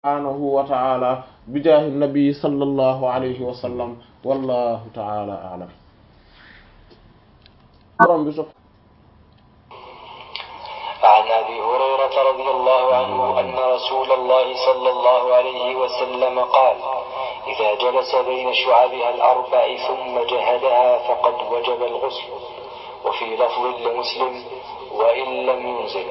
subhanahu wa ta'ala bi jaahi nabi sallallahu alayhi wa sallam wallahu ta'ala a'lam borom bi عن أبي هريرة رضي الله عنه أن رسول الله صلى الله عليه وسلم قال إذا جلس بين شعبها الأربع ثم جهدها فقد وجب الغسل وفي لفظ لمسلم وإن لم ينزل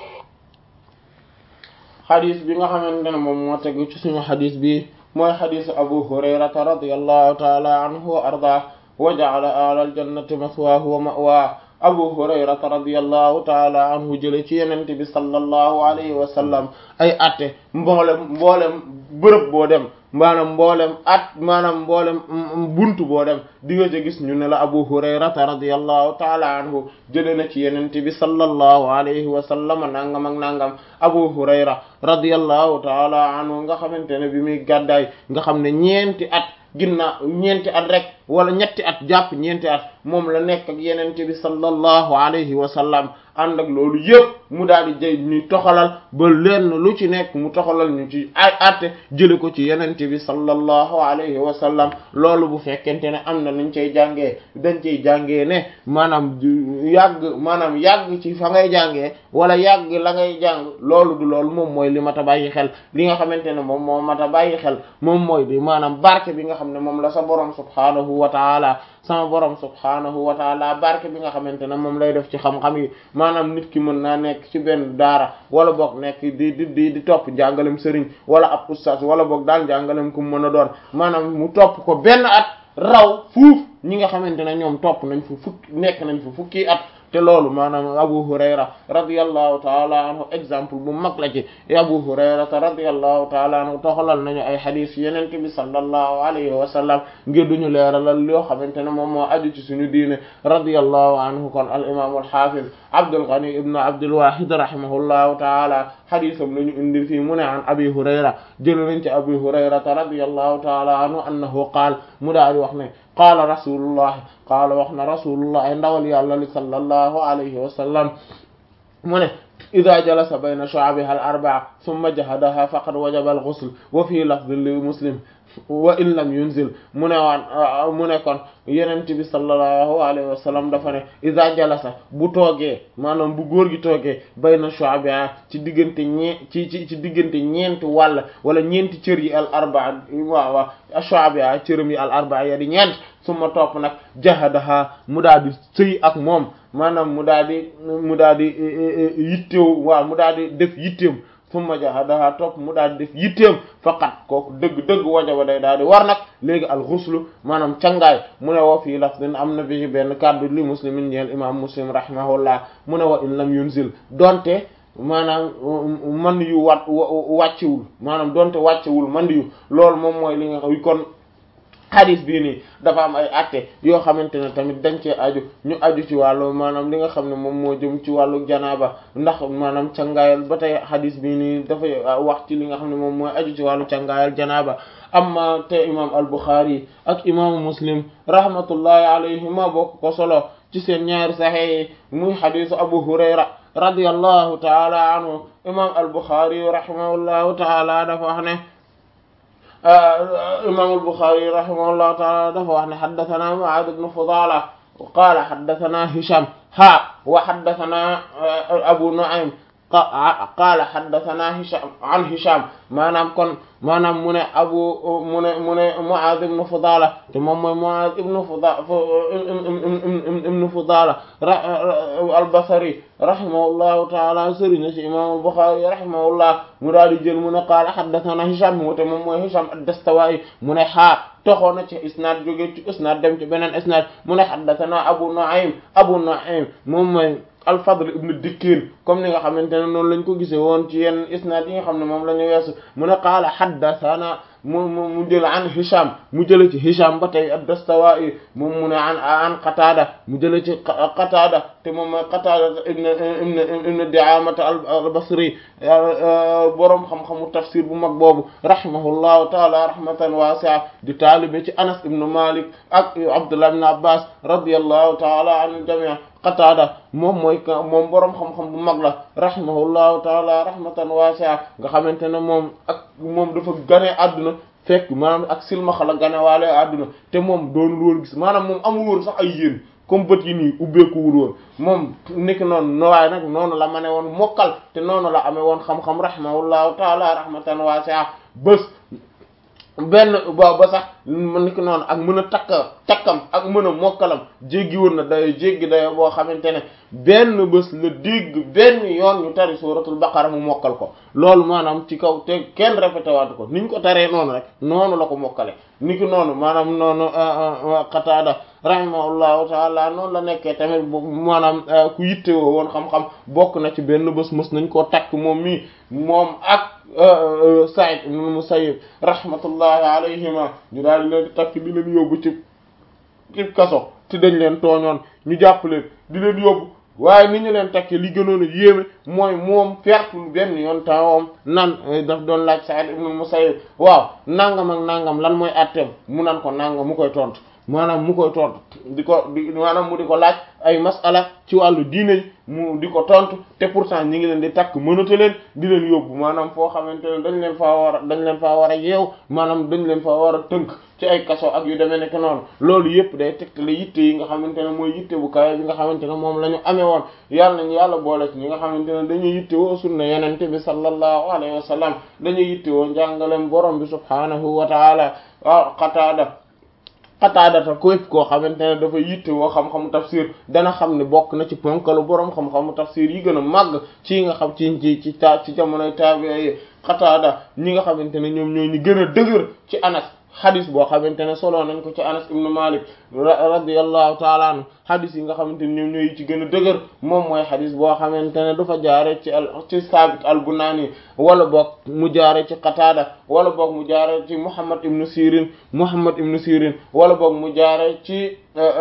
xadis bi nga xamante ne moom moo tegu ci suñu xadis bi mooy xadisu abu hurayrata radiyallahu taala anhu wa arda wa ja'ala alal jannati maswaahu wa ma'waa abu hurayrata radiyallahu taala anhu jële ci yenente bi sallallahu alayhi wa sallam ay atte mboolem mboolem bërëb boo dem maanaam mboolem at maanaam mboolem buntu boo dem di nga gis ñu ne la abu hurayrata radiyallahu taala anhu jële na ci yenente bi sallallahu alayhi wa sallam nangam ak nangam abu hurayra radiyallahu taala anhu nga xamante ne bi muy gàddaay nga xam ne ñeenti at ginnaaw ñeenti at rek wala ñetti at jàpp ñeenti at moom la nekk ak yenente bi sallallahu alayhi wa sallam ànd ak loolu yëpp mu daal di jëy ñu toxalal ba lenn lu ci nekk mu toxalal ñu ci ay atte jële ko ci yenente bi sallallahu alayhi wa sallam loolu bu fekkente ne am na nuñ cay jàngee dañ cay jàngee ne maanaam yàgg maanaam yàgg ci fa ngay jàngee wala yàgg la ngay jàng loolu du loolu moom mooy li mat a bàyyi xel li nga xamante ne moom moo mat a bàyyi xel moom mooy di maanaam barke bi nga xam ne moom la sa borom subhaanahu wa taala sama borom subhaanahu wa taala barke bi nga xamante ne moom lay def ci xam-xam yi maanaam nit ki mën naa nekk ci benn daara wala boog nekk di di di di topp njàngalem sëriñ wala ab ustaas wala boog daal njàngalem ku mu mën a doon maanaam mu topp ko benn at raw fuuf ñi nga xamante ne ñoom topp nañ fu fukki nekk nañ fu fukki at te loolu maanaam Abu Hurayra radiyallahu taala anhu exemple bu mag la ci Abu Hurayrata radiyallahu taala anhu toxalal nañu ay xadis yeneen bi sallallahu alayhi wa sallam ngir duñu leeralal yoo xamante ne moom moo aju ci suñu diine radiyallahu anhu kon al imam al hafiz Abdul Ghani ibn Abdul Wahid rahimahullahu taala xadisam lañu indi fii mu ne an Abi Hurayra jël nañ ci Abi Hurayrata radiyallahu taala anhu annahu qaal mu daal di wax ne qaala rasulullah qaala wax na rasulullah ndawal yàlla li sallallahu alayhi wa sallam mu ne ida jalasa bayna shu'abiha al arba'a thumma jahadaha faqad wajaba al ghusl wa fi lafdhin li muslim wa in lam yunzil mu ne waan mu ne kon yenent bi sallallahu alayhi wa sallam dafa ne ida jalasa bu toogee maanaam bu góor gi toogee bayna shu'abiha ci diggante ñee ci ci ci diggante ñeenti wàll wala ñeenti cër yi al arba'a waaw waaw shu'abiha cëram yi al arba'a ya di ñeent suma topp nag jahadaha mu daal di sëy ak moom maanaam mu daal di mu daal di yittew waaw mu daal di def yitteem summa jahadaha topp mu daal di def yitteem faqat kooku dëgg-dëgg wajaba day daal di war nag léegi alxuslu maanaam cangaay mu ne woo fii lafdin am na bi benn kàddu li muslimin ñeel imam muslim rahimahullah mu ne wa in lam yunzil donte maanaam man yu wat wàccewul maanaam donte wàccewul man yu loolu moom mooy li nga kon hadis bii nii dafa am ay atte yoo xamante ne tamit dañ cee aju ñu aju ci wàllu maanaam li nga xam ne moom moo jëm ci wàllu janaaba ndax maanaam cangaayal ba tey hadis bii nii dafay wax ci li nga xam ne moom mooy aju ci wàllu cangaayal janaaba amma te imam al-Bukhari ak imaamu Muslim rahmatullahi alayhima bokk ko solo ci seen ñaari saxex yi muy hadisu Abu Hurayra radiyallahu taala anhu imam al-Bukhari rahimahullahu taala dafa wax ne imam al-Bukhari rahimahullahu taala dafa wax ne haddathana Mu'aad ibn Fudala qaala haddathana Hisham ha wa haddathana Abu Nu'aym qaala haddathana Hisham an Hisham maanaam kon maanaam mu ne abu mu ne mu ne Mu'aaz ibn Fudala te moom mooy Mu'aaz ibn Fudala ibn Fudala al-Basri rahimahullahu ta'ala sëriñ ci imam al-Bukhari rahimahullah mu daal di jël mu ne qaala haddathana Hisham mu te moom mooy Hisham ad-Dastawaa'i mu ne xaa toxoo na ci isnaad jóge ci isnaad dem ci beneen isnaad mu ne haddathana Abu Nu'aym Abu Nu'aym moom mooy al-Fadl ibn Dikkin comme ni nga xamante ne noonu lañ ko gisee woon ci yenn isnaad yi nga xam ne moom la ñu weesu mu ne qaala haddathana mu mu mu jël an Hisham mu jële ci Hisham ba tey ad-Dastawaa'i moom mu ne an an Qatada mu jële ci Qatada te moom mooy Qatada ibn ibn ibn Di'aamata al-Basri boroom xam-xamu tafsir bu mag boobu rahimahullahu taala rahmatan wasi'a di taalibe ci Anas ibn Malik ak Abdullah ibn Abbas radiyallahu taala anil jami' Qatada moom mooy moom boroom xam-xam bu mag la rahimahullahu taala rahmatan wasi'a nga xamante ne moom ak moom dafa gane àdduna fekk maanaam ak silmaxa la ganewaale àdduna te moom doonul woon gis maanaam moom amul woon sax ay yéen comme bët yi nii ubbeekuwul woon moom niki noonu no waaye nag noonu la ma ne woon mokkal te noonu la amee woon xam-xam rahimahullahu taala rahmatan wasi'a bés benn ba ba sax niki noonu ak mën a takk takkam ak mën a mokkalam jéggi woon na dayo jéggi dayo boo xamante ne benn bés la dégg benn yoon ñu tari suratul baqara mu mokkal ko loolu maanaam ci kaw te kenn répété waatu ko niñ ko taree noonu rek noonu la ko mokkale niki noonu maanaam noonu Qataada rahimahullahu taala noonu la nekkee tamit maanaam ku yittewoo woon xam-xam bokk na ci benn bés mës nañ koo takk moom mii moom ak Sa'id ibn Musayyib rahmatullahi alayhima ñu daal di leen di takk di leen yóbbu ci ci kaso te dañ leen tooñoon ñu jàpp leen di leen yóbbu waaye ni ñu leen takkee li gënoon a yéeme mooy moom pertul benn yoon tawam nan daf doon laaj Sa'id ibn Musayyib waaw nangam ak nangam lan mooy atteem mu nan ko nangam mu koy tontu maanaam mu koy tontu di ko di maanaam mu di ko laaj ay masala ci wàllu diine mu di ko tontu te pourtant ñi ngi leen di takk mënata leen di leen yóbbu maanaam foo xamante ne dañ leen faa war a dañ leen faa war a yeew maanaam dañ leen faa war a tënk ci ay kaso ak yu demee nekk noonu loolu yëpp day tegtale yitte yi nga xamante ne mooy yitte bu kawe bi nga xamante ne moom la ñu amee woon yàlla nañu yàlla boole ci ñi nga xamante ne dañuy yitte woo sunna yenente bi sallallahu alayhi wa sallam dañuy yitte woo njàngaleem borom bi subhanahu wa taala waaw Qataada xataadata képp koo xamante ne dafa yitte woo xam-xamu tafsir dana xam ne bokk na ci ponkalu boroom xam-xamu tafsir yi gën a màgg ci nga xam ci ci ci ta ci jamonoy tabi'i yi xataada ñi nga xamante ne ñoom ñoo ñu gën a dëgër ci anas xadis boo xamante ne solo nañ ko ci anas ibnu malik radiyallahu taala anhu xadis yi nga xamante ne ñoom ñooy ci gën a dëgër moom mooy xadis boo xamante ne dafa jaare ci al ci saabit al bunaani wala boog mu jaare ci qataada wala boog mu jaare ci muhammad ibnu sirin muhammad ibnu sirin wala boog mu jaare ci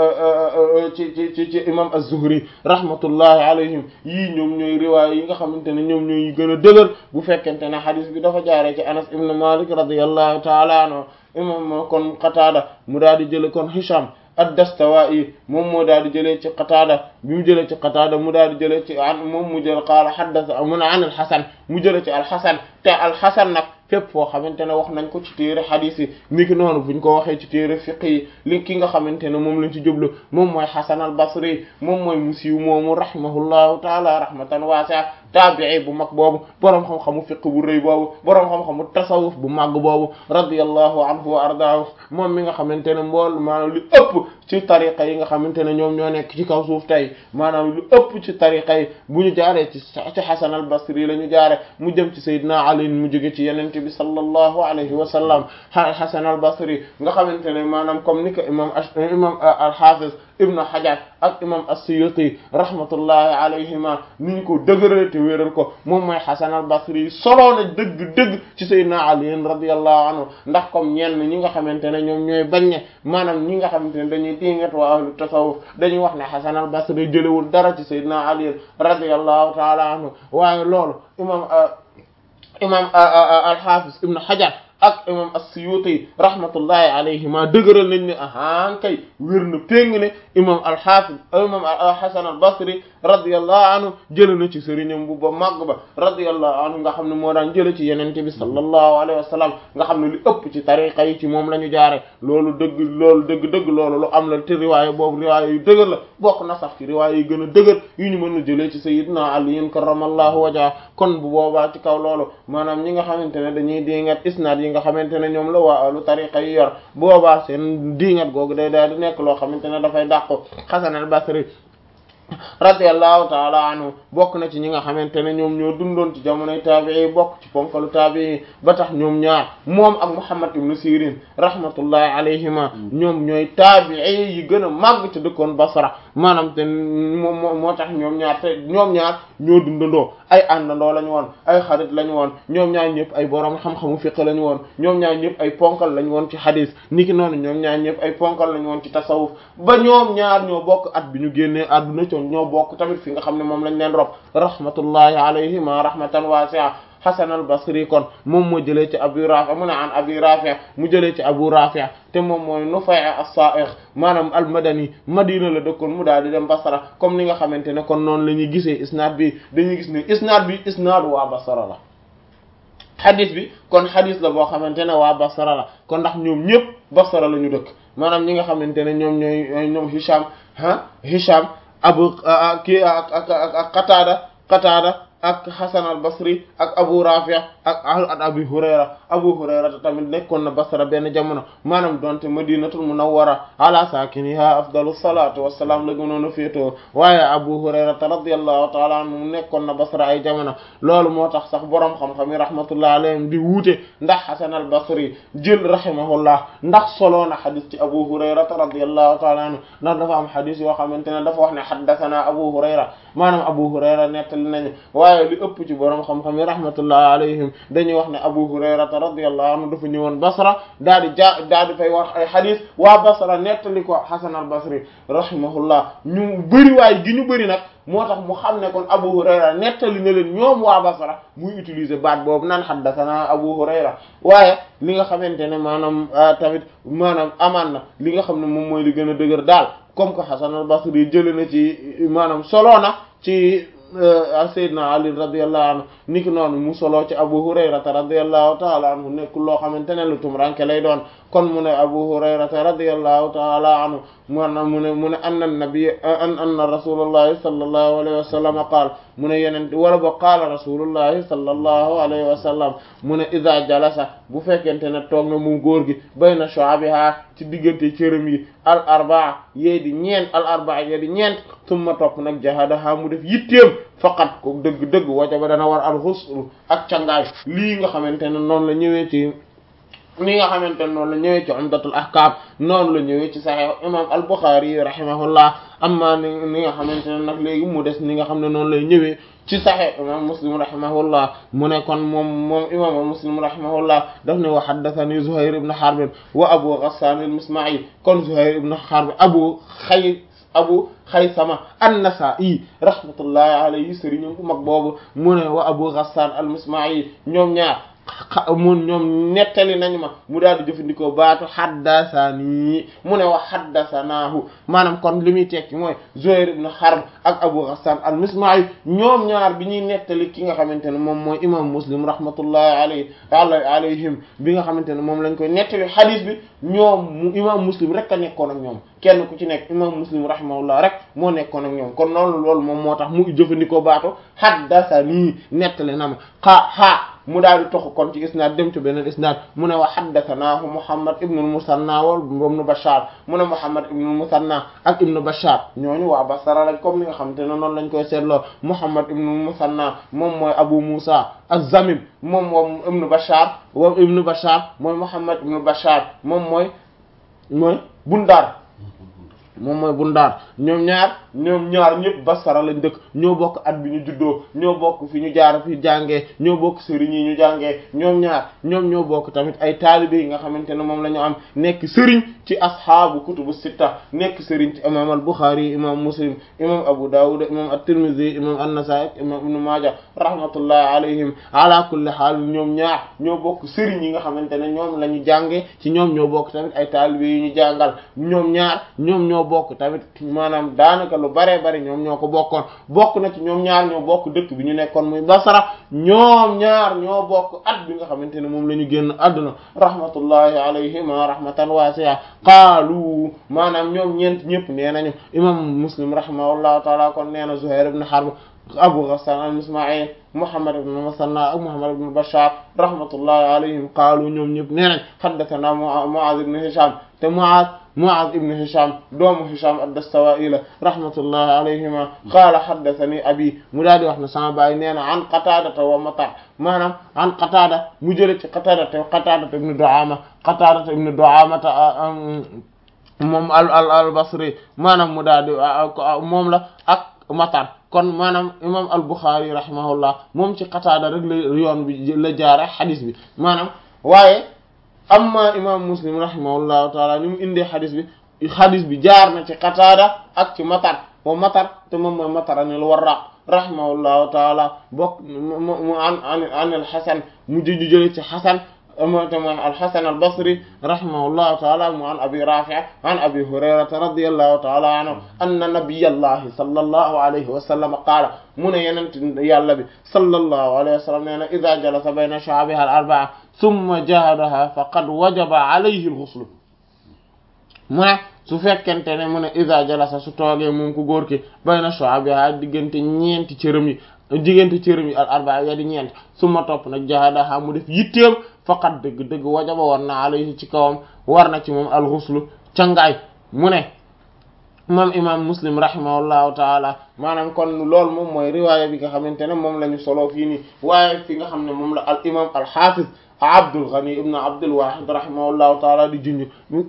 ci ci ci ci imam az-zuhri rahmatullahi alayhim yii ñoom ñooy riwaay yi nga xamante ne ñoom ñooy gën a dëgër bu fekkente ne xadis bi dafa jaare ci anas ibnu malik radiyallahu taala anhu imam kon qataada mu daal di jële kon hisham ad-Dastawaa'i moom moo daal di jëlee ci Qataada bi mu jëlee ci Qataada mu daal di jëlee ci an moom mu jël qaala haddatha mun an al-Hasan mu jëlee ci al-Hasan te al-Hasan nag fépp foo xamante ne wax nañ ko ci téere xadiis yi ni ki noonu buñ ko waxee ci téere fiqh yi li ki nga xamante ne moom lañ ci jublu moom mooy Hasan al-Basri moom mooy mu siiw moomu rahimahullahu taala rahmatan waasi'a taabi'i bu mag boobu boroom xam-xamu fiqh bu rëy boobu boroom xam-xamu tasawuf bu màgg boobu radiyallahu anhu wa ardaahu moom mi nga xamante ne mbool maanaam li ëpp ci tariqa yi nga xamante ne ñoom ñoo nekk ci kaw suuf tey maanaam lu ëpp ci tariqa yi bu ñu jaaree ci ci Hasan al-Basri la ñu jaare mu jëm ci Seydina Ali mu jóge ci yenente bi sallallahu alayhi wa sallam Hasan al-Basri nga xamante ne maanaam comme ni ko imam imam al-Hafiz Ibn Hajar ak imam as-Suyuti rahmatullahi alayhima ni ñu ko dëgëral te wéeral ko moom mooy Hasan al-Basri soloo na dëgg-dëgg ci Seydina Ali radiyallahu anhu ndax comme ñenn ñi nga xamante ne ñoom ñooy baññe maanaam ñi nga xamante ne dañuy dingat waa ahlu tasawuf dañuy wax ne Hasan al-Basri jëlewul dara ci Seydina Ali radiyallahu ta'ala anhu waaye loolu imam imam al-Hafiz Ibn Hajar ak imam as-Suyuti rahmatullahi alayhima dëgëral nañ ne ahaan kay wér na péng ne imam al-Hafiz imam Hasan al-Basri radiyallahu anhu jële na ci sëriñam bu ba màgg ba radiyallahu anhu nga xam ne moo daan jële ci yenente bi sallallahu alayhi wa sallam nga xam ne li ëpp ci tariqa yi ci moom la ñu jaare loolu dëgg loolu dëgg-dëgg loolu lu am la te riwaaya boobu riwaaya yu dëgër la bokk na sax ci riwaaya yu gën a dëgër yu ñu mën a jëlee ci sayyidina Ali karramallahu wajha kon bu boobaa ci kaw loolu maanaam ñi nga xamante ne dañuy dingat isnaad yi nga xamante ne ñoom la waa alu tariqa yi yor boobaa seen dingat googu day daal di nekk loo xamante ne dafay dàqu Hasan al-Basri radiyallahu taala anhu bokk na ci ñi nga xamante ne ñoom ñoo dundoon ci jamonoy taabii bokk ci ponkalu taabii ba tax ñoom ñaar moom ak Muhammad ibn Sirin rahmatullahi alayhima ñoom ñooy taabii yi gën a màgg te dëkkoon Basra maanaam te moom moo tax ñoom ñaar te ñoom ñaar ñoo dundandoo ay àndandoo lañu woon ay xarit lañu woon ñoom ñaar ñëpp ay borom xam-xamu fiqh lañu woon ñoom ñaar ñëpp ay ponkal lañu woon ci hadis niki noonu ñoom ñaar ñëpp ay ponkal lañu woon ci tasawuf ba ñoom ñaar ñoo bokk at bi ñu génnee àdduna ci ñoo bokk tamit fi nga xam ne moom lañ leen rob rahmatullahi alayhima rahmatan wasi'a Hasan al-Basri kon moom moo jëlee ci Abu Rafi' mu ne an Abi Rafi' mu jëlee ci Abu Rafi' te moom mooy Nufay' as-Sa'igh maanaam al-Madani Madina la dëkkoon mu daal di dem Basra comme ni nga xamante ne kon noonu la ñuy gisee isnaad bi dañuy gis ne isnaad bi isnaad waa Basra la xadis bi kon xadis la boo xamante ne waa Basra la kon ndax ñoom ñëpp Basra la ñu dëkk maanaam ñi nga xamante ne ñoom ñooy ñoom Hisham ah Hisham abu kii ak ak ak Qatada Qatada ak Hasan al Basri ak Abu Rafi ak ak Abi Hurayra Abu Hurayra tamit nekkoon na Basra benn jamono maanaam donte Madinatul Munawwara ala saakiniha afdalu salaatu wassalaam la gënoon a féetoo waaye Abu Hurayra radiyallahu ta'ala anhu mu nekkoon na Basra ay jamono loolu moo tax sax boroom xam-xam yi rahmatullahi alayhim di wuute ndax Hasan al Basri jël rahimahullah ndax solo na xadis ci Abu Hurayra radiyallahu ta'ala anhu ndax dafa am xadis yoo xamante ne dafa wax ne haddathana Abu Hurayra maanaam Abu Hurayra nettali nañu waaye li ëpp ci boroom xam-xam yi rahmatullahi alayhim dañuy wax ne Abu Hurayra radiyallahu anhu dafa ñëwoon Basra daal di ja daal di fay wax ay xadis waa Basra nettali ko Hasan al Basri rahimahullah ñu bëri waay gi ñu bëri nag moo tax mu xam ne kon Abu Hurayra nettali na leen ñoom waa Basra muy utiliser baat boobu naan haddathana Abu Hurayra waaye li nga xamante ne maanaam tamit maanaam amaan na li nga xam ne moom mooy li gën a dëgër daal comme que Hasan al Basri jëlee na ci maanaam solo na ci Seydina Ali radiyallahu anhu niki noonu mu solo ci Abu Hurayrata radiyallahu ta'ala anhu nekk loo xamante ne lu tumranke lay doon kon mu ne Abu Hurayrata radiyallahu ta'ala anhu maanaam mu ne mu ne anna nabi an anna rasulullahi sallallahu alayhi wa sallam qaal mu ne yeneen wala ba qaala rasulullahi sallallahu alayhi wa sallam mu ne idha jalasa bu fekkente ne toog na mu góor gi bayna shu'abiha ci diggante cërëm yi al arbaa yee di ñeent al arbaa yee di ñeent summa topp nag jahadaha mu def yitteem faqat ko dëgg-dëgg wajaba dana war al husl ak cangaay lii nga xamante ne noonu la ñëwee ci li nga xamante ne noonu la ñëwee ci umdatul ahkam noonu la ñëwee ci sahih imam al bukhari rahimahullah amma ni ni nga xamante ne nag léegi mu des ni nga xam ne noonu lay ñëwee ci sahih imam muslim rahimahullah mu ne kon moom moom imam muslim rahimahullah daf ne wa haddathani zuhair ibn harb wa abu ghassan al misma'i kon zuhair ibn harb abu xay abu xaysama an-nasa'i rahmatullahi alayhi sëriñam bu mag boobu mu ne wa abu ghassan al misma'i ñoom ñaar mun ñoom nettali nañu ma mu daal di jëfandikoo baatu haddasani mu ne wax haddasanaahu maanaam kon li muy tekki mooy Zuhayr ibn Harb ak Abu Ghassan al-Misma'i ñoom ñaar bi ñuy nettali ki nga xamante ne moom mooy imam Muslim rahmatullahi alayhi alayhim bi nga xamante ne moom lañ koy nettali hadith bi ñoom mu imam Muslim rek a nekkoon ak ñoom kenn ku ci nekk imam Muslim rahimahullah rek moo nekkoon ak ñoom kon loolu loolu moom moo tax mu jëfandikoo baatu haddasani nettali na ma xaa xaa mu daal di toxu kon ci isnaad dem ci beneen isnaad mu ne wa haddathanaahu Muhammad ibn al-Musanna wal ibn Bashar mu ne Muhammad ibn al-Musanna ak ibn Bashar ñooñu waa Basra lañ comme ni nga xamante ne noonu lañ koy seetloo Muhammad ibn al-Musanna moom mooy Abu Musa az-Zamim moom moom ibn Bashar wa ibn Bashar mooy Muhammad ibn Bashar moom mooy mooy Bundar moom mooy bundaar ñoom ñaar ñoom ñaar ñëpp Basra lañ dëkk ñoo bokk at bi ñu juddoo ñoo bokk fi ñu jaar fi jàngee ñoo bokk sëriñ yi ñu jàngee ñoom ñaar ñoom ñoo bokk tamit ay taalibe yi nga xamante ne moom la ñu am nekk sëriñ ci asxaabu kutubu sitta nekk sëriñ ci imam al-Bukhari imam Muslim imam Abu Dawud imam at-Tirmidhi imam an-Nasa'i imam Ibn Majah rahmatullahi alayhim ala kulli haal ñoom ñaar ñoo bokk sëriñ yi nga xamante ne ñoom la ñu jàngee ci ñoom ñoo bokk tamit ay taalibe yi ñu jàngal ñoom ñaar ñoom ñoo bokk tamit maanaam daanaka lu bare bari ñoom ñoo ko bokkoon bokk na ci ñoom ñaar ñoo bokk dëkk bi ñu nekkoon muy Basra ñoom ñaar ñoo bokk at bi nga xamante ne moom la ñu génn àdduna rahmatullahi alayhima rahmatan wasi'a qaalu maanaam ñoom ñeent ñëpp nee nañu imam Muslim rahimahullahu taala kon nee na Zuhair ibn Harb Abu Ghassan al-Misma'i Muhammad ibn Musanna ak Muhammad ibn Bashar rahmatullahi alayhim qaalu ñoom ñëpp nee nañ haddathana Mu'adh ibn Hisham te Mu'adh Mu'adh ibn Hisham doomu Hisham ad-Dastawa'i la rahmatullahi alayhima qaala haddathani abi mu daal di wax ne sama baay nee na an Qatada wa Matar maanaam an Qatada mu jële ci Qatada te Qatada ibn Du'ama Qatada ibn Du'ama moom al al al Basri maanaam mu daal di moom la ak Matar kon maanaam imam al-Bukhari rahimahullah moom ci Qatada rek la yoon bi la jaare xadis bi maanaam waaye amma imam Muslim rahimahullahu taala ni mu indee xadis bi xadis bi jaar na ci Qatada ak ci Matar wa Matar te moom mooy Matar anil Warraq rahimahullahu taala bokk mu an an an al-Hasan mu jëju jële ci Hasan te mooy al-Hasan al-Basri rahimahullahu taala mu an abi Rafi' an abi Hurayrata radiyallahu taala anhu anna nabiyallahi sallallahu alayhi wa sallam qaala mu ne yenent yàlla bi sallallahu alayhi wa sallam nee na idha jalasa bayna shu'abiha al-arba'a thumma jahadaha faqad wajaba alayhi al-ghusl mu ne su fekkente ne mu ne idha jalasa su toogee moom ku góor ki bayna shu'abiha diggante ñeenti cërëm yi diggante cërëm yi al arbaa ya di ñeent su ma topp nag jahadaha mu def yitteem faqat dëgg dëgg wajaba war na alayhi ci kawam war na ci moom al ghuslu cangaay mu ne moom imam muslim rahimahullahu taala maanaam kon loolu moom mooy riwaaya bi nga xamante ne moom la ñu soloo fii nii waaye fi nga xam ne moom la al imam al hafiz Abdul Ghani ibn Abdul Wahid rahimahullahu taala di junj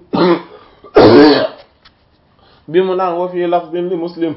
bi mu naan wa fii lafdin li muslim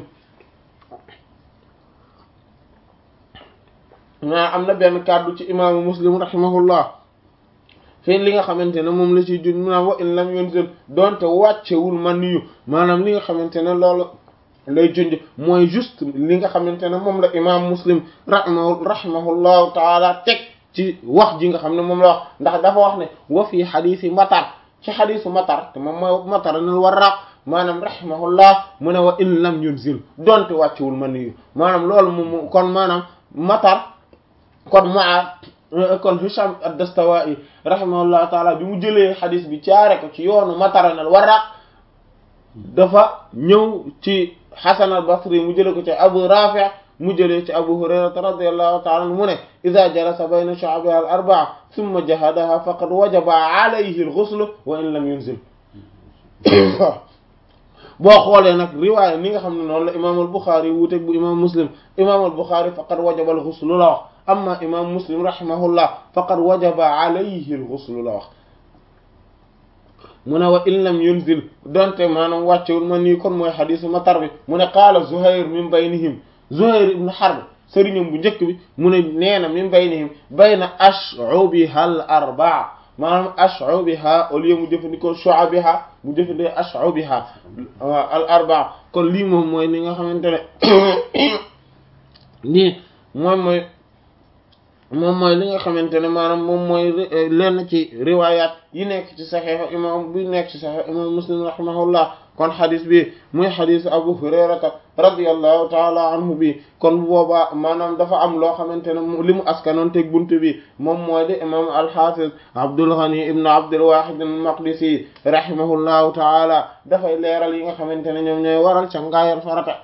mais am na benn kàddu ci imaamu muslim rahimahullah fii li nga xamante ne moom la ciy junj mu naan wa in lam yunzil donte wàccewul man yu maanaam li nga xamante ne loolu lay junj mooy juste li nga xamante ne moom la imaam muslim rahimahu rahimahullahu taala teg ci wax ji nga xam ne moom la wax ndax dafa wax ne wa fii xadiisi matar ci xadiisu matar te moom mooy matar nal warraq maanaam rahimahullah mu ne wa in lam yunzil donte wàccewul man yu maanaam loolu moom kon maanaam matar kon maa kon Hisham ad-Dastawaa'i rahimahullah taala bi mu jëlee xadis bi caare ko ci yoonu Mataran al-Warraq dafa ñëw ci Hasan al-Basri mu jëlee ko ci Abu Rafi' mu jëlee ci Abu Hurayrata radiyallahu ta'ala anhu mu ne idha jalasa bayna shu'abiha al-arba'a thumma jahadaha faqad wajaba alayhi al-ghusl wa in lam yunzil boo xoolee nag riwaaya ni nga xam ne noonu la imaam al-Bukhari wuuteeg bu imaam Muslim imaam al-Bukhari faqad wajaba al-ghusl la wax amma imam muslim rahimahullah faqad wajaba alayhi al-ghusl la wax mu ne wa in lam yunzil donte maanaam wàccewul man nii kon mooy xadisu matar bi mu ne qaala zuhair min baynihim zuhair ibn harb sëriñam bu njëkk bi mu ne nee na min baynihim bayna ash'ubiha al-arba'a maanaam ash'ubiha au lieu mu jëfandikoo shu'abiha mu jëfandikoo ash'ubiha al-arba'a kon lii moom mooy li nga xamante ne lii moom mooy moom mooy li nga xamante ne maanaam moom mooy lenn ci riwayat yi nekk ci saxiix imam bi nekk ci saxiix imam muslim rahimahullah kon xadis bi muy xadis abu hurayrata radiyallahu taala anhu bi kon bu boobaa maanaam dafa am loo xamante ne li mu askanoon teg buntu bi moom mooy di imam alxafiz abdul ghani ibn abdul wahid al maqdisi rahimahullahu taala dafay leeral yi nga xamante ne ñoom ñooy waral ca ngaayal farata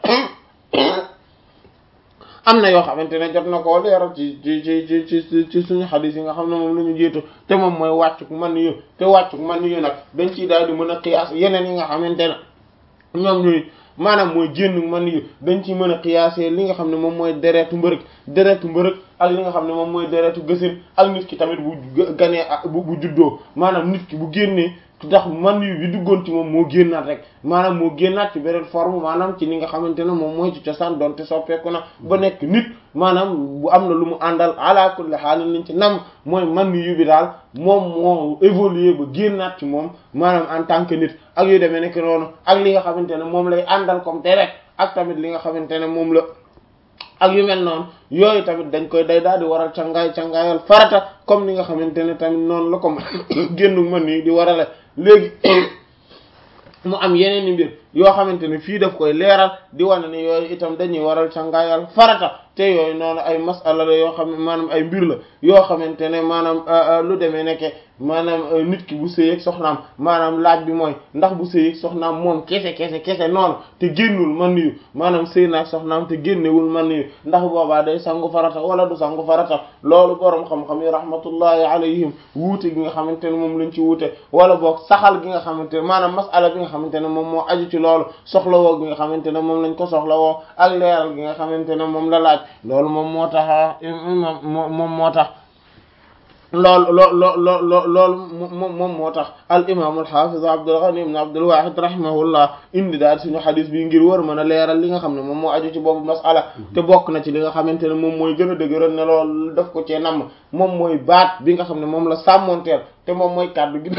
am na yoo xamante ne jot na koo leeral ci ci ci ci ci ci suñu xadis yi nga xam ne moom la ñu jiitu te moom mooy wàccuk man yu te wàccuk man yu nag dañ ciy daal di mën a xiyaas yeneen yi nga xamante ne ñoom ñuy maanaam mooy génn man yu dañ ciy mën a xiyaasee li nga xam ne moom mooy deretu mbërëg deretu mbërëg ak li nga xam ne moom mooy deretu gësin ak nit ki tamit bu ganee bu bu juddoo maanaam nit ki bu génnee ndax man yu bi duggoon ci moom moo génnaat rek maanaam moo génnaat ci beneen forme maanaam ci ni nga xamante ne moom mooy ci cosaan doonte soppeeku na ba nekk nit maanaam bu am na lu mu àndal ala kulli haal liñ ci nam mooy man yu bi daal moom moo évoluer ba génnaat ci moom maanaam en tant que nit ak yu demee nekk noonu ak li nga xamante ne moom lay àndal comme deret ak tamit li nga xamante ne moom la ak yu mel noonu yooyu tamit dañ koy day daal di waral cangaay cangaayal farata comme ni nga xamante ne tamit noonu la ko génnu mën yi di warale léegi mu am yeneen i mbir yoo xamante ne fii daf koy leeral di wane ne yooyu itam dañuy waral cangaayal farata te yooyu noonu ay masala la yoo xam ne maanaam ay mbir la yoo xamante ne maanaam lu demee nekke maanaam nit ki bu sëyeeg soxnaam maanaam laaj bi mooy ndax bu sëyeeg soxnaam moom kese kese kese noonu te génnul man yu maanaam sëy naag soxnaam te génnewul man yu ndax boobaa day sangu farata wala du sangu farata loolu boroom xam-xam yi rahmatullahi alayhim wuute gi nga xamante ne moom lañ ci wuute wala boog saxal gi nga xamante ne maanaam masala bi nga xamante ne moom moo aju ci loolu soxlawoo gi nga xamante ne moom lañ ko soxlawoo ak leeral gi nga xamante ne moom la laaj loolu moom moo tax moom moo tax loolu loo loo loo loo loolu moom moom moo tax al imam al hafiz Abdul Ghani ibn Abdul Wahid rahimahullah indi daal suñu xadis bi ngir war mën a leeral li nga xam ne moom moo aju ci boobu masala te bokk na ci li nga xamante ne moom mooy gën a dëgëral ne loolu daf ko cee namm moom mooy baat bi nga xam ne moom la sàmmonteel te moom mooy kàddu gi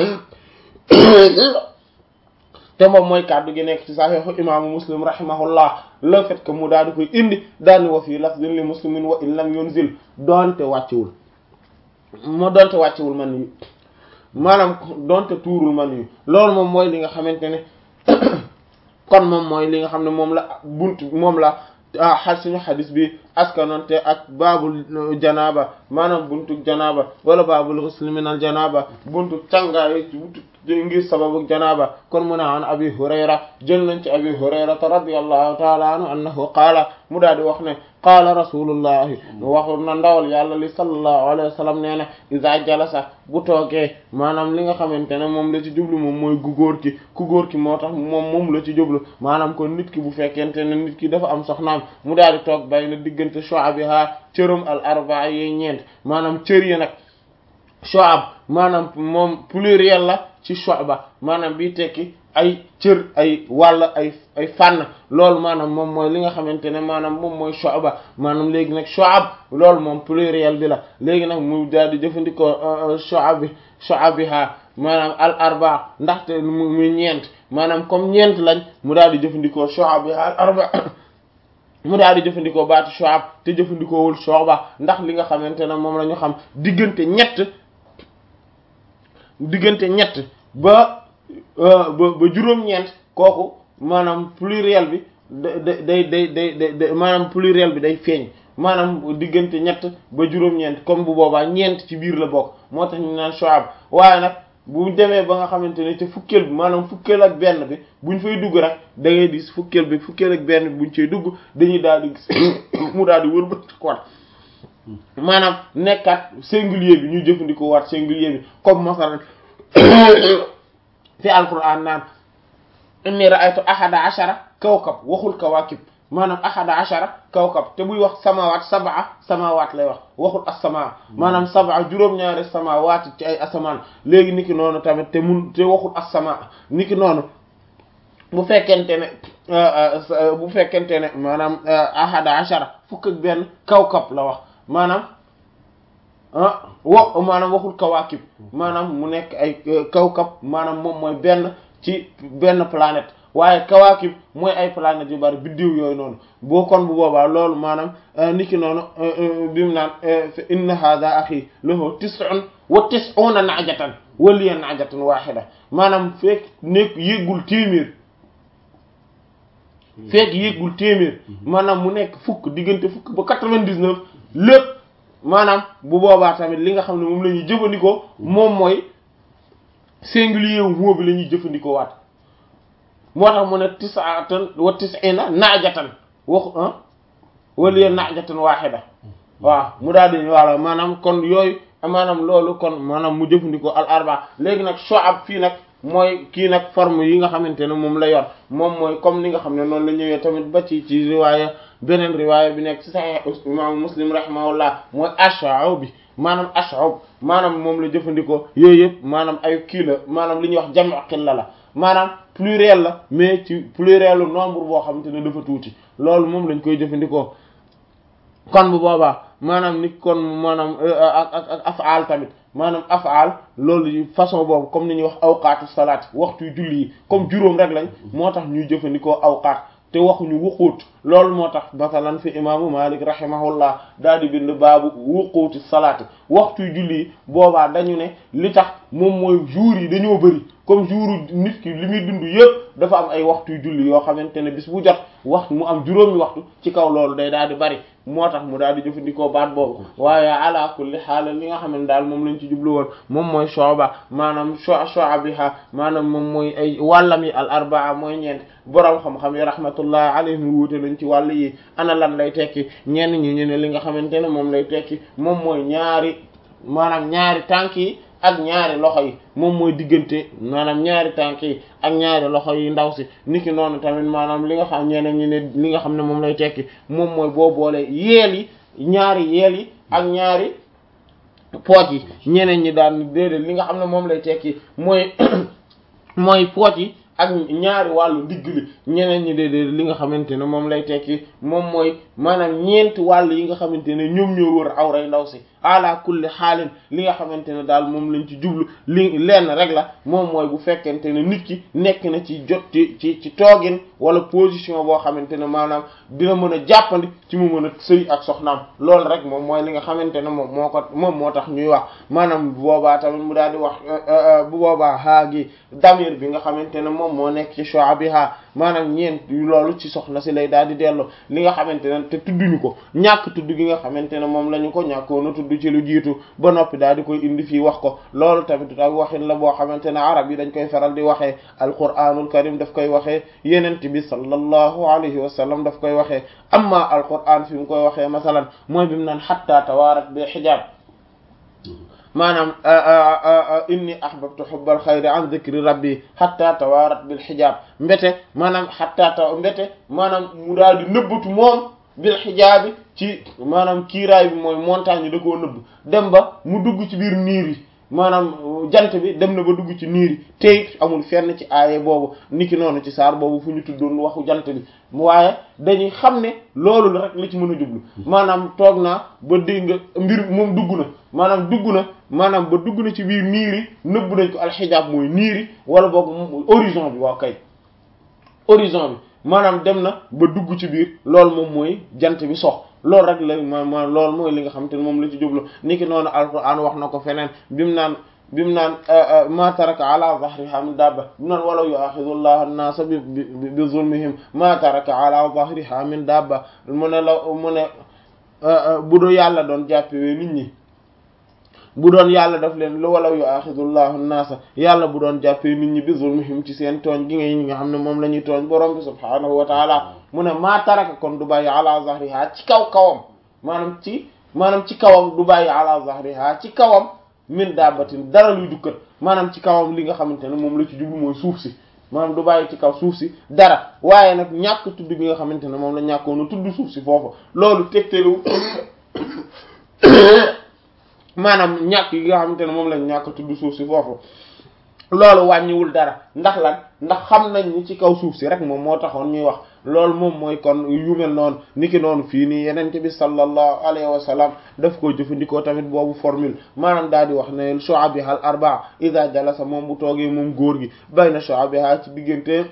te moom mooy kàddu gi nekk ci saxiixu imaamu muslim rahimahullah le fait que mu daal di koy indi daal ni wa fii lafzin li muslimin wa in lam yunzil doonte wàccewul moo doonte wàccewul man yi maanaam donte tuurul man yu loolu moom mooy li nga xamante ne kon moom mooy li nga xam ne moom la buntu moom la xal suñu xadis bi askanonte ak baabul janaaba maanaam buntu janaaba wala baabul ghusl min al janaaba buntu càngaay buntu ngir sababu janaaba kon mu ne an abi hurayra jël nañ ci abi hurayrata radiyallahu taala anhu annahu qaala mu daal di wax ne qaala rasulullahi waxu na ndawal yàlla li sallallahu alayhi wa sallam nee na iza jalasa bu toogee maanaam li nga xamante ne moom la ci jublu moom mooy gu góor ki ku góor ki moo tax moom moom la ci jublu maanaam kon nit ki bu fekkente ne nit ki dafa am soxnaam mu daal di toog bay na diggante shu'abiha cërum al arba'a yi ñeent maanaam cër yi nag shu'ab maanaam moom pluriel la ci shu'ba maanaam bii tekki ay cër ay wàll ay ay fànn loolu maanaam moom mooy li nga xamante ne maanaam moom mooy shu'ba maanaam léegi nag shu'ab loolu moom pluriel bi la léegi nag mu daal di jëfandikoo shu'abi shu'abiha maanaam al arba ndaxte mu muy ñeent maanaam comme ñeent lañ mu daal di jëfandikoo shu'abiha al arba mu daal di jëfandikoo baatu shu'ab te jëfandikoowul shu'ba ndax li nga xamante ne moom la ñu xam diggante ñett diggante ñett ba ba ba juróom-ñeent kooku maanaam pluriel bi da day day day day maanaam pluriel bi day feeñ maanaam diggante ñett ba juróom-ñeent comme bu boobaa ñeent ci biir la bokk moo tax ñu naan shu'ab waaye nag bu demee ba nga xamante ne te fukkeel bi maanaam fukkeel ak benn bi buñ fay dugg rek da ngay gis fukkeel bi fukkeel ak benn bi buñ cay dugg dañuy daal di gis mu daal di wër ba kon maanaam nekkaat singulier bi ñu jëfandikoo waat singulier bi comme masalan fi alquran naan inni ra'aytu ahada ashara kawkab waxul kawaakib maanaam ahada ashara kawkab te buy wax samawaat sab'a samawaat lay wax waxul as-samaa maanaam sab'a juróom-ñaari samawaat ci ay asamaan léegi niki noonu tamit te mun te waxul as-samaa niki noonu bu fekkente ne bu fekkente ne maanaam ahada ashara fukk ak benn kawkab la wax maanaam ah wo maanaam waxul kawaakib maanaam mu nekk ay kawkab maanaam moom mooy benn ci benn planète waaye kawaakib mooy ay planètes yu bari biddiw yooyu noonu boo kon bu boobaa loolu maanaam niki noonu bi mu naan inna hadha akhi lahu tis'un wa tis'una na'jatan wa liya na'jatan wahida maanaam fekk nekk yéggul téeméer fekk yéggul téeméer maanaam mu nekk fukk diggante fukk ba quatre-vingt-dix-neuf lépp maanaam bu boobaa tamit li nga xam ne moom la ñuy jëfandikoo moom mooy singulier wu moo bi la ñuy jëfandikoo waat moo tax mu ne tis'atan wa tis'ina naajatan waxu ah wala naajatan waahida waaw mu daal di wala maanaam kon yooyu maanaam loolu kon maanaam mu jëfandikoo al arba léegi nag shu'ab fii nag mooy kii nag forme yi nga xamante ne moom la yor moom mooy comme ni nga xam ne noonu la ñëwee tamit ba ci ci riwaaya beneen riwaaya bi nekk ci sahih imam muslim rahimahullah mooy ash'ab bi maanaam ash'ab maanaam moom la jëfandikoo yooyu yëpp maanaam ay kii la maanaam li ñuy wax jam'u qilla la maanaam pluriel la mais ci pluriel nombre boo xamante ne dafa tuuti loolu moom lañ koy jëfandikoo kon bu boobaa maanaam ni kon maanaam ak ak ak af'al tamit maanaam af'al loolu façon boobu comme ni ñuy wax awqaatu salaat waxtu julli yi comme juróom rek lañ moo tax ñuy jëfandikoo awqaat te waxuñu wuquut loolu moo tax masalan fi imaamu Malik rahimahullah daal di bind baabu wuquuti salaati waxtu julli yi boobaa dañu ne li tax moom mooy jours yi dañoo bëri comme jour nit ki li muy dund yëpp dafa am ay waxtu julli yoo xamante ne bis bu jot wax mu am juróomi waxtu ci kaw loolu day daal di bari moo tax mu daal di jëfandikoo baat boobu waaye ala kulli xaal li nga xam ne daal moom lañ ci jublu woon moom mooy shu'ba maanaam shu'abiha maanaam moom mooy ay wàllam yi al arbaa mooy ñeent boroom xam-xam yi rahmatullah alayhim wuute nañ ci wàll yi ana lan lay tekki ñenn ñi ñu ne li nga xamante ne moom lay tekki moom mooy ñaari maanaam ñaari tànk yi ak ñaari loxo yi moom mooy diggante maanaam ñaari tànk yi ak ñaari loxo yi ndaw si niki noonu tamit maanaam li nga xam ñeneen ñi ne li nga xam ne moom lay tekki moom mooy boo boole yeel yi ñaari yeel yi ak ñaari pooj yi ñeneen ñi daan déedéet li nga xam ne moom lay tekki mooy mooy pooj yi ak ñaari wàllu ndigg li ñeneen ñi déedéet li nga xamante ne moom lay tekki moom mooy maanaam ñeenti wàll yi nga xamante ne ñoom ñoo wër awray ndaw si ala kulli xaalin li nga xamante ne daal moom lañ ci jublu li lenn rek la moom mooy bu fekkente ne nit ki nekk na ci jot ci ci ci toogin wala position boo xamante ne maanaam dina mën a jàppandi ci mu mën a sëy ak soxnaam loolu rek moom mooy li nga xamante ne moom moo ko moom moo tax ñuy wax maanaam bu boobaa tamit mu daal di wax bu boobaa haa gi damir bi nga xamante ne moom moo nekk ci shu'abiha maanaam ñeent loolu ci soxna si lay daal di dellu li nga xamante ne te tudduñu ko ñàkk tudd gi nga xamante ne moom la ñu ko ñàkkoon a tudd ci lu jiitu ba noppi daal di koy indi fii wax ko loolu tamit ak waxin la boo xamante ne arab yi dañ koy faral di waxee alquranul karim daf koy waxee yenent bi sallallahu alayhi wa sallam daf koy waxee amma alquran fi mu koy waxee masalan mooy bi mu naan hatta tawaarat bi xijaab maanaam inni ahbabtu hubbal xayri an dhikri rabbi hatta tawaarat bil xijaab mbete maanaam hatta taw mbete maanaam mu daal di nëbbatu moom bil xijaabi ci maanaam kiiraay bi mooy montagne da koo nëbb dem ba mu dugg ci biir niir yi maanaam jant bi dem na ba dugg ci niir yi tey amul fenn ci aaye boobu niki noonu ci saar boobu fu ñu tuddoon waxu jant bi waaye dañuy xam ne loolu rek la ci mën a jublu maanaam toog naa ba dégg nga mbir moom dugg na maanaam dugg na maanaam ba dugg na ci biir niir yi nëbb nañ ko alxijaab mooy niir yi wala boog horizon bi waaw kay horizon bi maanaam dem na ba dugg ci biir loolu moom mooy jant bi sox loolu rek la ma ma loolu mooy li nga xam te ne moom la ci jublu niki noonu alquran wax na ko feneen bi mu naan bi mu naan ma taraka ala zahriha min dabba bi mu naan walaw yu'akhidhu llahu an-nasa bi bi zulmihim ma taraka ala zahriha min dabba mu ne la mu ne bu doo yàlla doon jàppewee nit ñi bu doon yàlla daf leen lu walaw yu'akhidhu llahu an-nasa yàlla bu doon jàppee nit ñi bi zulmihim ci seen tooñ gi nga ñi nga xam ne moom la ñuy tooñ borom bi subhaanahu wa taala mu ne maa taraka kon du bàyyi ala zahriha ci kaw kawam maanaam ci maanaam ci kawam du bàyyi ala zahriha ci kawam min dabbatin dara luy dukkat maanaam ci kawam li nga xamante ne moom la ci jublu mooy suuf si maanaam du bàyyi ci kaw suuf si dara waaye nag ñàkk tudd bi nga xamante ne moom la ñàkkoon a tudd suuf si foofu loolu tegtelu maanaam ñàkk yi nga xamante ne moom lañ ñàkk tudd suuf si foofu loolu wàññiwul dara ndax lan ndax xam nañ ni ci kaw suuf si rek moom moo taxoon ñuy wax loolu moom mooy kon yu mel noonu niki noonu fii nii yenente bi sallallahu alayhi wa sallam daf koy jëfandikoo tamit boobu formule maanaam daal di wax ne shu'abiha al arba'a idha jalasa moom bu toogee moom góor gi bayna shu'abiha ci diggante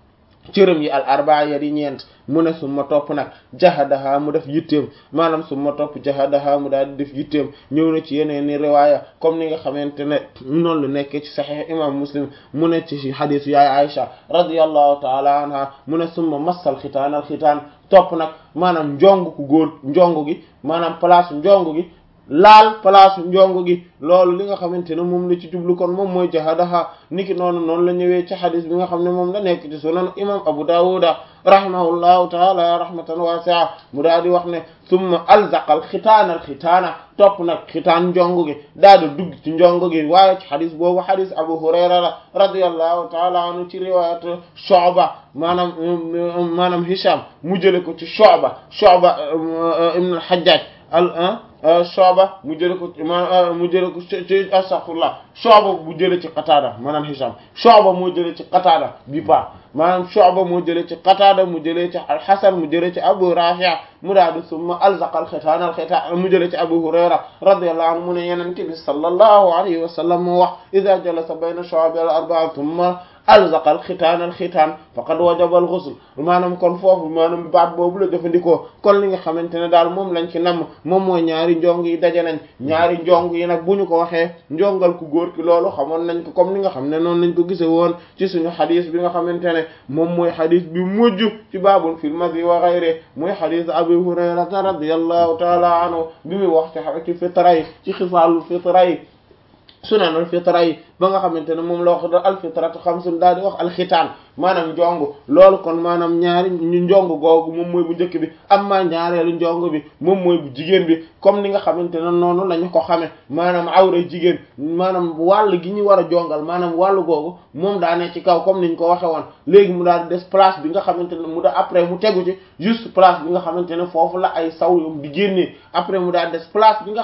cërëm yi al arbaa ya di ñeent mu ne summa topp nag jahadaha mu def yitteem maanaam summa topp jahadaha mu daal di def yitteem ñëw na ci yeneen ni riwaaya comme ni nga xamante ne noonu lu nekk ci saxiix imam muslim mu ne ci xadiis yaay Aisha radiyallahu taala anha mu ne summa massal xitaan al xitaan topp nag maanaam njong ku góor njong gi maanaam place njong gi laal place njongo gi loolu li nga xamante ne moom la ci jublu kon moom mooy jahadaha niki noonu noonu la ñëwee ci xadis bi nga xam ne moom la nekk ci sunan imam abu dawuda rahimahullahu taala rahmatan wasi'a mu daal di wax ne summa alzaqal xitaanal xitaana topp nag xitaan njongo gi daal di dugg ci njongo gi waaye ci xadis boobu xadis abu hurayra la radiyallahu taala anhu ci riwayat shu'ba maanaam maanaam hisham mu jële ko ci shu'ba shu'ba ibn al-hajjaj al Shu'ba mu jële ko ma mu jële ko ci astaghfirullah Shu'ba mu jële ci Qatada maanaam Hisham Shu'ba moo jële ci Qatada bi pa maanaam Shu'ba moo jële ci Qatada mu jële ci al-Hasan mu jële ci Abu Rafi' mu daal di summa alzaqa al-khitaan al-khitaan mu jële ci Abu Hurayra radiyallahu anhu mu ne Yonent bi sallallahu alayhi wa sallam moo wax idha jalasa bayna shu'abi al-arba'a thumma alzaqa al-khitaan al-khitaan faqad wajaba al-ghusl maanaam kon foofu maanaam baat boobu la jëfandikoo kon li nga xamante ne daal moom lañ ci namm moom mooy ñaari njong yi daje nañ ñaari njong yi nag bu ñu ko waxee njongal ku góor ki loolu xamoon nañ ko comme ni nga xam ne noonu lañ ko gise woon ci suñu xadis bi nga xamante ne moom mooy xadis bi mujj ci baabul fil madi wa ghayri mooy xadis Abu Hurayrata radiyallahu taala anhu bi muy wax ci fitra yi ci xifaalul fitra yi sunanul fitra yi ba nga xamante ne moom la wax da alfitratu xamsun daal di wax alxitaan maanaam njong loolu kon maanaam ñaari ñu njong googu moom mooy bu njëkk bi amma ñaareelu njong bi moom mooy bu jigéen bi comme ni nga xamante ne noonu la ñu ko xame maanaam awra jigéen maanaam wàll gi ñu war a jongal maanaam wàllu googu moom daa ne ci kaw comme niñ ko waxe woon léegi mu daal di des place bi nga xamante ne mu da après mu tegu ci juste place bi nga xamante ne foofu la ay saw yom di génnee après mu daal des place bi nga